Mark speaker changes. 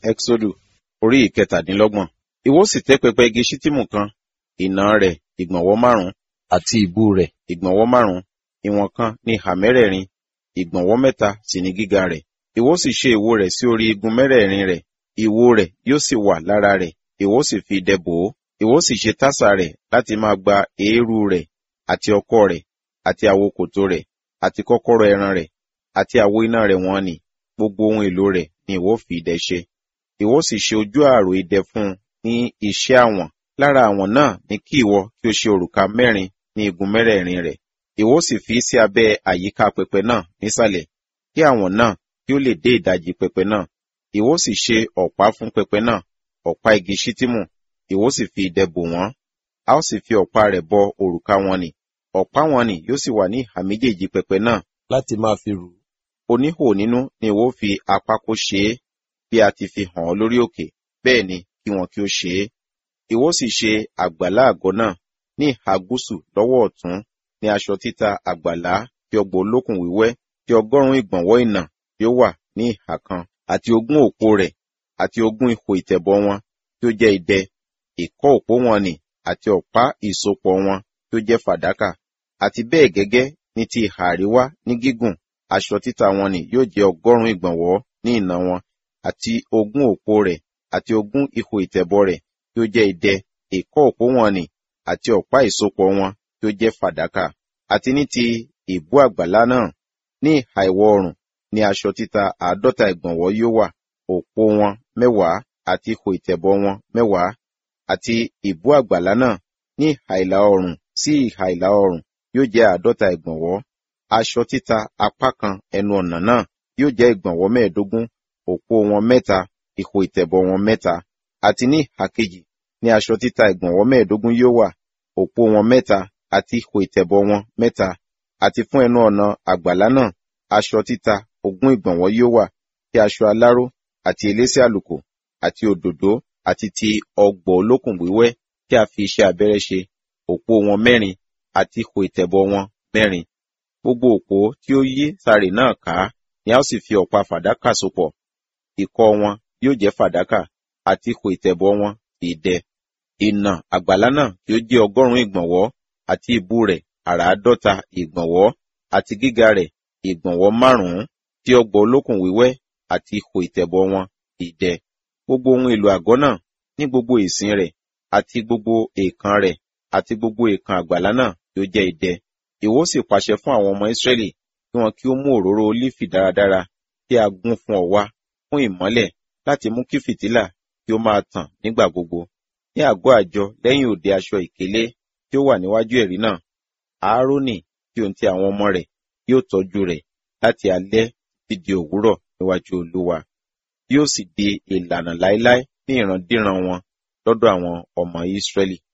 Speaker 1: Ẹ́xódù orí ìkẹtàdínlọ́gbọ̀n. Ìwọ sì tẹ́ pẹpẹ igi ṣítìmù kan, ìnà rẹ̀ ìgbọ̀nwọ́ márùn-ún àti ìbú rẹ̀ ìgbọ̀nwọ́ márùn-ún, ìwọ̀n kan ní ìhà mẹ́rẹ̀ẹ̀rin, ìgbọ̀nwọ́ mẹ́ta sì ní gíga rẹ̀. Ìwọ sì ṣe ìwo rẹ̀ sí orí igun mẹ́rẹ̀ẹ̀rin rẹ̀, ìwo rẹ̀ yóò sì wà lára rẹ̀, ìwọ sì fi idẹ bò ó. Ìwọ sì ṣe tásà rẹ̀ láti máa gba èérú rẹ̀ àti ọkọ́ rẹ̀ àti àwo kòtò rẹ̀ àti kọ́kọ́rọ́ ẹran rẹ̀ àti àwo iná rẹ̀ wọ́n nì gbogbo ohun èlò rẹ̀ ni ìwọ fi idẹ ṣe. Ìwọ sì ṣe ojú ààrò idẹ fún un ní iṣẹ́ àwọ̀n. Lára àwọ̀n náà ni kí ìwọ kí o ṣe òrùka mẹ́rin ní igun mẹ́rẹ̀ẹ̀rin rẹ̀. Ìwọ sì fi sí abẹ́ àyíká pẹpẹ náà nísàlẹ̀, kí àwọ̀n náà kí ó lè dé ìdajì pẹpẹ náà. Ìwọ sì ṣe ọ̀pá fún pẹpẹ náà, ọ̀pá igi ṣítìmù, ìwọ sì fi idẹ bò wọ́n. A ó sì fi ọ̀pá rẹ̀ bọ òrùka wọn nì. Ọ̀pá wọn nì yóò sì wà ní ìhà méjèèjì pẹpẹ náà láti máa fi rù ú. Oníhò nínú ni ìwọ fi apákó ṣe é, bí a ti fi hàn ọ́ lórí òkè, bẹ́ẹ̀ ni kí wọn kí ó ṣe é. Ìwọ sì ṣe àgbàlá àgọ́ náà ní ìhà gúúsù lọ́wọ́ ọ̀tún ní aṣọ títa àgbàlá tí ọgbọ̀n olókùn wíwẹ́ tí ọgọ́rùn-ún ìgbọ̀nwọ́ ìnà yóò wà ní ìhà kan àti ogún òpó rẹ̀ àti ogún ihò ìtẹ̀bọ̀ wọn tí ó jẹ́ idẹ, ìkọ́ òpó wọn nì àti ọ̀pá ìsopọ̀ wọn tí ó jẹ́ fàdákà àti bẹ́ẹ̀ gẹ́gẹ́ ní ti ìhà àríwá ní gígùn aṣọ títa wọn nì yóò jẹ́ ọgọ́rùn-ún ìgbọ̀nwọ́ ní ìnà wọn àti ogún òpó rẹ̀ àti ogún ihò ìtẹ̀bọ̀ rẹ̀ tí ó jẹ́ idẹ, ìkọ́ òpó wọn nì àti ọ̀pá ìsopọ̀ wọn tí ó jẹ́ fàdákà àti ní ti ìbú àgbàlá náà ní ìhà ìwọ̀ oòrùn ní aṣọ títa àádọ́ta ìgbọ̀nwọ́ yóò wà òpó wọn mẹ́wàá àti ihò ìtẹ̀bọ̀ wọn mẹ́wàá àti ìbú àgbàlá náà ní ìhà ìlà oòrùn sí ìhà ìlà oòrùn yóò jẹ́ àádọ́ta ìgbọ̀nwọ́ aṣọ títa apá kan ẹnu ọ̀nà náà yóò jẹ́ ìgbọ̀nwọ́ mẹ́ẹ̀ẹ́dógún òpó wọn mẹ́ta ihò ìtẹ̀bọ̀ wọn mẹ́ta àti ní ìhà kejì ní aṣọ títa ìgbọ̀nwọ́ mẹ́ẹ̀ẹ́dógún yóò wà òpó wọn mẹ́ta àti ihò ìtẹ̀bọ̀ wọn mẹ́ta àti fún ẹnu ọ̀nà àgbàlá náà aṣọ títa ogún ìgbọ̀nwọ́ yóò wà tí aṣọ aláró àti elése àlùkò àti òdòdó àti ti ọgbọ̀ olókùn wíwẹ́ tí a fi iṣẹ́ abẹ́rẹ́ ṣe òpó wọn mẹ́rin àti ihò ìtẹ̀bọ̀ wọn mẹ́rin gbogbo òpó tí ó yí sàrè náà ká ni a ó sì fi ọ̀pá fàdákà sopọ̀ ìkọ́ wọn yóò jẹ́ fàdákà àti ihò ìtẹ̀bọ̀ wọn idẹ ìnà àgbàlá náà tí ó jẹ́ ọgọ́rùn-ún ìgbọ̀nwọ́ àti ìbú rẹ̀ àràádọ́ta ìgbọ̀nwọ́ àti gíga rẹ̀ ìgbọ̀nwọ́ márùn-ún tí ọgbọ̀ olókùn wíwẹ́ àti ihò ìtẹ̀bọ̀ wọn idẹ gbogbo ohun èlò àgọ́ náà ní gbogbo ìsìn rẹ̀ àti gbogbo èèkàn rẹ̀ àti gbogbo èèkàn àgbàlá náà tí ó jẹ́ idẹ ìwọ sì pàṣẹ fún àwọn ọmọ Ísírẹ́lì kí wọn kí ó mú òróró ólífì dáradára tí a gún fún ọ wá fún ìmọ́lẹ̀ láti mú kí fìtílà kí ó máa tàn nígbà gbogbo ní àgọ́ àjọ lẹ́yìn òde aṣọ ìkélé tí ó wà níwájú ẹ̀rí náà Áárónì tí òun ti àwọn ọmọ rẹ̀ yóò tọ́jú rẹ̀ láti alẹ́ títí di òwúrọ̀ níwájú Olúwa yóò sì di ìlànà láéláé ní ìrandíran wọn lọ́dọ̀ àwọn ọmọ Ísírẹ́lì